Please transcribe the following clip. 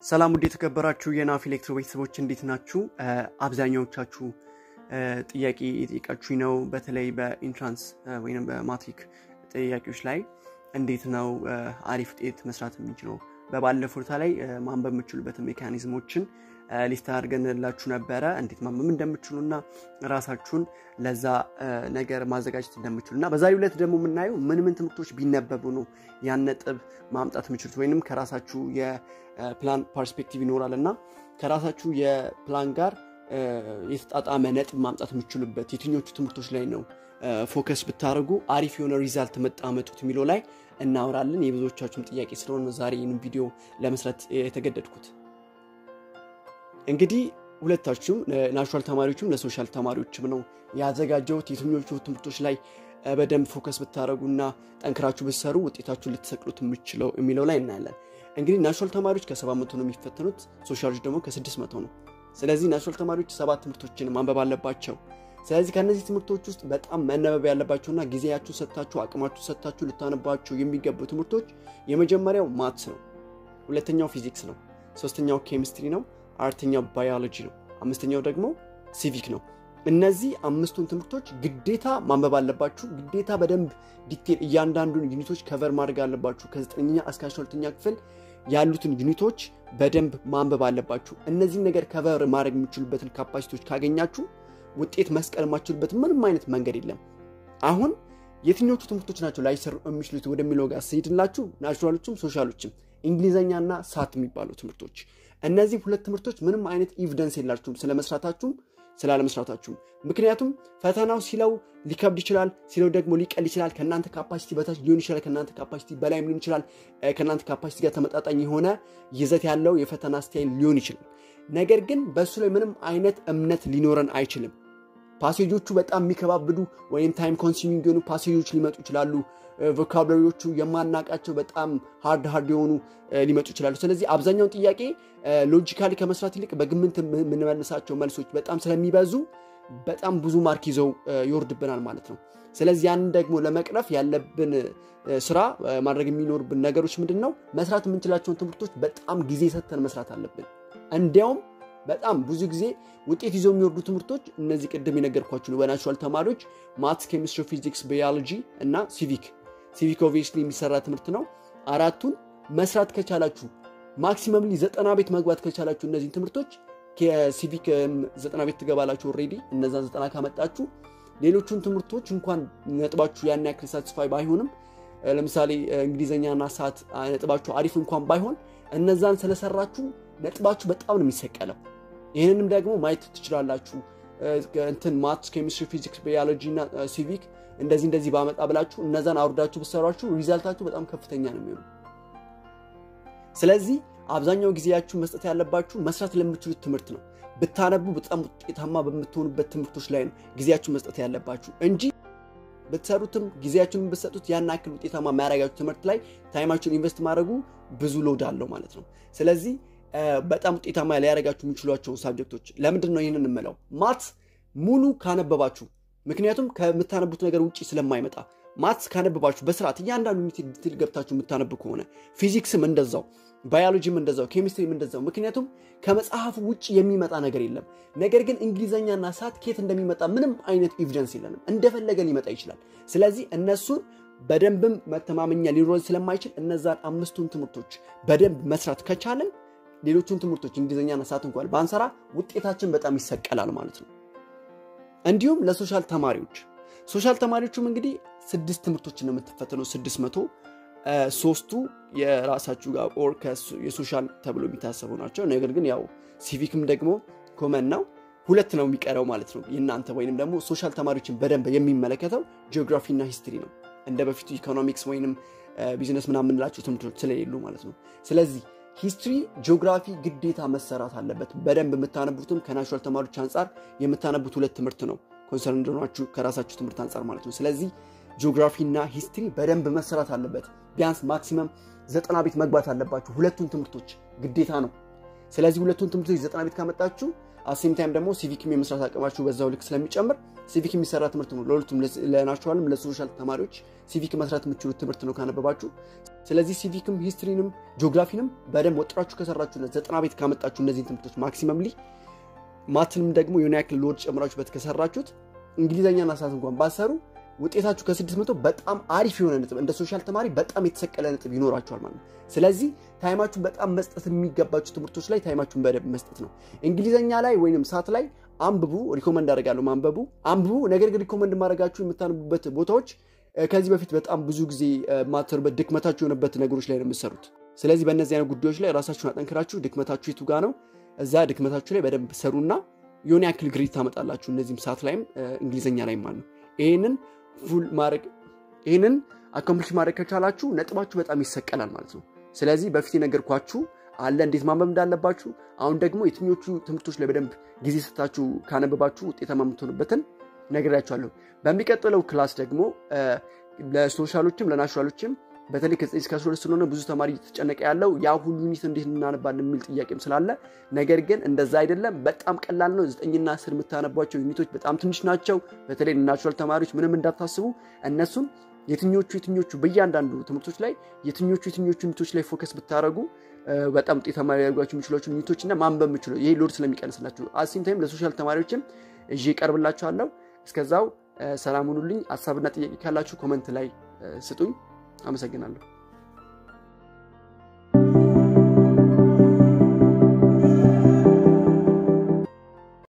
ሰላም ውድ የተከበራችሁ የናፍ ኤሌክትሮ ቤተሰቦች እንዴት ናችሁ? አብዛኛዎቻችሁ ጥያቄ የጠየቃችሁ ነው። በተለይ በኢንትራንስ ወይም በማትሪክ ጥያቄዎች ላይ እንዴት ነው አሪፍ ውጤት መስራት የምንችለው? በባለፉት ላይ ማንበብ የምችሉበትን ሜካኒዝሞችን ሊስት አድርገንላችሁ ነበረ። እንዴት ማንበብ እንደምችሉ እና ራሳችሁን ለዛ ነገር ማዘጋጀት እንደምችሉ እና በዛሬው ዕለት ደግሞ የምናየው ምን ምን ትምህርቶች ቢነበቡ ነው ያን ነጥብ ማምጣት የምችሉት ወይንም ከራሳችሁ የፕላን ፐርስፔክቲቭ ይኖራል እና ከራሳችሁ የፕላን ጋር የተጣጣመ ነጥብ ማምጣት የምችሉበት የትኞቹ ትምህርቶች ላይ ነው ፎከስ ብታደርጉ አሪፍ የሆነ ሪዛልት መጣመጡት የሚለው ላይ እናወራለን። የብዙዎቻችሁም ጥያቄ ስለሆነ ዛሬ ይህንን ቪዲዮ ለመስራት የተገደድኩት እንግዲህ ሁለታችሁም ናቹራል ተማሪዎችም ለሶሻል ተማሪዎችም ነው ያዘጋጀሁት። የትኞቹ ትምህርቶች ላይ በደንብ ፎከስ ብታደረጉና ጠንክራችሁ ብትሰሩ ውጤታችሁን ልትሰቅሉት የምችለው የሚለው ላይ እናያለን። እንግዲህ ናቹራል ተማሪዎች ከሰባት መቶ ነው የሚፈተኑት፣ ሶሻሎች ደግሞ ከስድስት መቶ ነው። ስለዚህ ናቹራል ተማሪዎች ሰባት ትምህርቶችን ማንበብ አለባቸው። ስለዚህ ከእነዚህ ትምህርቶች ውስጥ በጣም መነበብ ያለባቸውና ጊዜያችሁ ሰጥታችሁ አቅማችሁ ሰጥታችሁ ልታነባቸው የሚገቡ ትምህርቶች የመጀመሪያው ማትስ ነው፣ ሁለተኛው ፊዚክስ ነው፣ ሶስተኛው ኬሚስትሪ ነው፣ አራተኛው ባዮሎጂ ነው፣ አምስተኛው ደግሞ ሲቪክ ነው። እነዚህ አምስቱን ትምህርቶች ግዴታ ማንበብ አለባችሁ። ግዴታ በደንብ ዲቴል እያንዳንዱን ዩኒቶች ከቨር ማድረግ አለባችሁ። ከዘጠነኛ እስከ አስራ ሁለተኛ ክፍል ያሉትን ዩኒቶች በደንብ ማንበብ አለባችሁ። እነዚህን ነገር ከቨር ማድረግ የሚችሉበትን ካፓሲቲዎች ካገኛችሁ ውጤት መስቀል የማችሉበት ምንም አይነት መንገድ የለም። አሁን የትኞቹ ትምህርቶች ናቸው ላይሰሩ የሚችሉት ወደሚለው ጋር ስሄድላችሁ ናቹራሎችም ሶሻሎችም እንግሊዝኛና ሳት የሚባሉ ትምህርቶች እነዚህ ሁለት ትምህርቶች ምንም አይነት ኤቪደንስ የላችሁም ስለመስራታችሁም ስላለመስራታችሁም። ምክንያቱም ፈተናው ሲለው ሊከብድ ይችላል፣ ሲለው ደግሞ ሊቀል ይችላል። ከእናንተ ካፓሲቲ በታች ሊሆን ይችላል፣ ከእናንተ ካፓሲቲ በላይም ሊሆን ይችላል። ከእናንተ ካፓሲቲ ጋር ተመጣጣኝ የሆነ ይዘት ያለው የፈተና ስታይል ሊሆን ይችላል። ነገር ግን በእሱ ላይ ምንም አይነት እምነት ሊኖረን አይችልም። ፓሴጆቹ በጣም የሚከባብዱ ወይም ታይም ኮንሱሚንግ የሆኑ ፓሴጆች ሊመጡ ይችላሉ። ቮካብላሪዎቹ የማናቃቸው በጣም ሃርድ ሃርድ የሆኑ ሊመጡ ይችላሉ። ስለዚህ አብዛኛውን ጥያቄ ሎጂካሊ ከመስራት ይልቅ በግምት የምንመልሳቸው መልሶች በጣም ስለሚበዙ በጣም ብዙ ማርክ ይዘው ይወርድብናል ማለት ነው። ስለዚህ ያንን ደግሞ ለመቅረፍ ያለብን ስራ ማድረግ የሚኖርብን ነገሮች ምንድን ነው? መስራት የምንችላቸውን ትምህርቶች በጣም ጊዜ ሰጥተን መስራት አለብን። እንዲያውም በጣም ብዙ ጊዜ ውጤት ይዘው የሚወርዱ ትምህርቶች እነዚህ ቅድም የነገርኳችሁ ነው። በናቹራል ተማሪዎች ማትስ፣ ኬሚስትሪ፣ ፊዚክስ፣ ባዮሎጂ እና ሲቪክ ሲቪክ ኦብቪየስሊ የሚሰራ ትምህርት ነው። አራቱን መስራት ከቻላችሁ ማክሲመምሊ ዘጠና ቤት መግባት ከቻላችሁ እነዚህን ትምህርቶች ከሲቪክ ዘጠና ቤት ትገባላችሁ። ኦልሬዲ እነዛን ዘጠና ካመጣችሁ ሌሎቹን ትምህርቶች እንኳን ነጥባችሁ ያን ያክል ሳቲስፋይ ባይሆንም ለምሳሌ እንግሊዝኛና ሰዓት ነጥባችሁ አሪፍ እንኳን ባይሆን እነዛን ስለሰራችሁ ነጥባችሁ በጣም ነው የሚሰቀለው። ይህንንም ደግሞ ማየት ትችላላችሁ። እንትን ማትስ፣ ኬሚስትሪ፣ ፊዚክስ፣ ባዮሎጂ እና ሲቪክ እንደዚህ እንደዚህ ባመጣ ብላችሁ እነዛን አውርዳችሁ ብሰሯችሁ ሪዛልታችሁ በጣም ከፍተኛ ነው የሚሆኑ። ስለዚህ አብዛኛው ጊዜያችሁ መስጠት ያለባችሁ መስራት ለምችሉት ትምህርት ነው። ብታነቡ በጣም ውጤታማ በምትሆኑበት ትምህርቶች ላይ ነው ጊዜያችሁ መስጠት ያለባችሁ እንጂ ብትሰሩትም ጊዜያችሁን ብትሰጡት ያን ያክል ውጤታማ የሚያደርጋችሁ ትምህርት ላይ ታይማችሁን ኢንቨስት ማድረጉ ብዙ ሎድ አለው ማለት ነው። ስለዚህ በጣም ውጤታማ ሊያደርጋችሁ የሚችሏቸው ሳብጀክቶች ለምንድን ነው ይህንን የምለው? ማትስ ሙሉ ካነበባችሁ ምክንያቱም ከምታነቡት ነገር ውጭ ስለማይመጣ ማትስ ካነበባችሁ በስርዓት እያንዳንዱ ዩኒት ዲቴል ገብታችሁ የምታነቡ ከሆነ ፊዚክስም እንደዛው፣ ባዮሎጂም እንደዛው፣ ኬሚስትሪም እንደዛው። ምክንያቱም ከመጽሐፉ ውጭ የሚመጣ ነገር የለም። ነገር ግን እንግሊዝኛና ሳት ኬት እንደሚመጣ ምንም አይነት ኤቪደንስ የለንም። እንደፈለገ ሊመጣ ይችላል። ስለዚህ እነሱን በደንብም መተማመኛ ሊኖረን ስለማይችል እነዛን አምስቱን ትምህርቶች በደንብ መስራት ከቻለን ሌሎቹን ትምህርቶች እንግሊዝኛና ሳት እንኳን ባንሰራ ውጤታችን በጣም ይሰቀላል ማለት ነው። እንዲሁም ለሶሻል ተማሪዎች ሶሻል ተማሪዎቹም እንግዲህ ስድስት ትምህርቶችን ነው የምትፈተነው። ስድስት መቶ ሶስቱ የራሳችሁ ጋር ኦር የሶሻል ተብሎ የሚታሰቡ ናቸው። ነገር ግን ያው ሲቪክም ደግሞ ኮመን ነው። ሁለት ነው የሚቀረው ማለት ነው የእናንተ ወይንም ደግሞ ሶሻል ተማሪዎችን በደንብ የሚመለከተው ጂኦግራፊ እና ሂስትሪ ነው። እንደ በፊቱ ኢኮኖሚክስ ወይንም ቢዝነስ ምናምን የምንላቸው ትምህርቶች ስለሌሉ ማለት ነው። ስለዚህ ሂስትሪ፣ ጂኦግራፊ ግዴታ መሰራት አለበት። በደንብ የምታነቡትም ከናቹራል ተማሪዎች አንጻር የምታነቡት ሁለት ትምህርት ነው ኮንሰርን እንደሆናችሁ ከራሳችሁ ትምህርት አንጻር ማለት ነው። ስለዚህ ጂኦግራፊ እና ሂስትሪ በደንብ መሰራት አለበት። ቢያንስ ማክሲመም ዘጠና ቤት መግባት አለባችሁ። ሁለቱን ትምህርቶች ግዴታ ነው። ስለዚህ ሁለቱን ትምህርቶች ዘጠና ቤት ካመጣችሁ አሴም ታይም ደግሞ ሲቪክም የመስራት አቅማችሁ በዛው ልክ ስለሚጨምር ሲቪክ የሚሰራ ትምህርት ነው። ለሁለቱም ለናቹራልም ለሶሻል ተማሪዎች ሲቪክ መስራት የምችሉት ትምህርት ነው ካነበባችሁ። ስለዚህ ሲቪክም ሂስትሪንም ጂኦግራፊንም በደንብ ወጥራችሁ ከሰራችሁ ዘጠና ቤት ካመጣችሁ እነዚህን ትምህርቶች ማክሲመምሊ ማትንም ደግሞ የሆነ ያክል ሎድ ጨምራችሁበት ከሰራችሁት እንግሊዝኛና ሳት እንኳን ባሰሩ ውጤታችሁ ከስድስት መቶ በጣም አሪፍ የሆነ ነጥብ እንደ ሶሻል ተማሪ በጣም የተሰቀለ ነጥብ ይኖራችኋል ማለት ነው። ስለዚህ ታይማችሁን በጣም መስጠት የሚገባችሁ ትምህርቶች ላይ ታይማችሁን በደንብ መስጠት ነው። እንግሊዝኛ ላይ ወይም ሳት ላይ አንብቡ፣ ሪኮመንድ አደርጋለሁ ማንበቡ አንብቡ። ነገር ግን ሪኮመንድ ማድረጋችሁ የምታነቡበት ቦታዎች ከዚህ በፊት በጣም ብዙ ጊዜ ማተሩበት ድክመታችሁ የሆነበት ነገሮች ላይ ነው የምትሰሩት። ስለዚህ በእነዚህ አይነት ጉዳዮች ላይ ራሳችሁን አጠንክራችሁ ድክመታችሁ የቱ ጋ ነው እዛ ድክመታችሁ ላይ በደንብ ሰሩና የሆነ ያክል ግሬድ ታመጣላችሁ። እነዚህም ሰዓት ላይም እንግሊዝኛ ላይም ማለት ነው። ይህንን ፉል ማድረግ ይህንን አኮምፕሊሽ ማድረግ ከቻላችሁ ነጥባችሁ በጣም ይሰቀላል ማለት ነው። ስለዚህ በፊት የነገርኳችሁ አለ እንዴት ማንበብ እንዳለባችሁ። አሁን ደግሞ የትኞቹ ትምህርቶች ላይ በደንብ ጊዜ ስታችሁ ካነበባችሁ ውጤታማ የምትሆኑበትን ነግሬያችኋለሁ። በሚቀጥለው ክላስ ደግሞ ለሶሻሎችም ለናቹራሎችም በተለይ ከዘጠኝ እስከ አስራ ሁለት ስለሆነ ብዙ ተማሪ እየተጨነቀ ያለው ያ ሁሉ ዩኒት እንዴት እናነባለን የሚል ጥያቄም ስላለ፣ ነገር ግን እንደዛ አይደለም። በጣም ቀላል ነው። ዘጠኝና አስር የምታነቧቸው ዩኒቶች በጣም ትንሽ ናቸው። በተለይ ናቹራል ተማሪዎች ምንም እንዳታስቡ። እነሱን የትኞቹ የትኞቹ በእያንዳንዱ ትምህርቶች ላይ የትኞቹ የትኞቹ ዩኒቶች ላይ ፎከስ ብታደረጉ በጣም ውጤታማ ሊያደርጓቸው የሚችሏቸው ዩኒቶች እና ማንበብ የምችለው ይሄ ሎድ ስለሚቀንስላቸው አሲም ታይም ለሶሻል ተማሪዎችም እዤ ይቀርብላችኋለሁ። እስከዛው ሰላም ሁኑልኝ። ሀሳብና ጥያቄ ካላችሁ ኮመንት ላይ ስጡኝ። አመሰግናለሁ።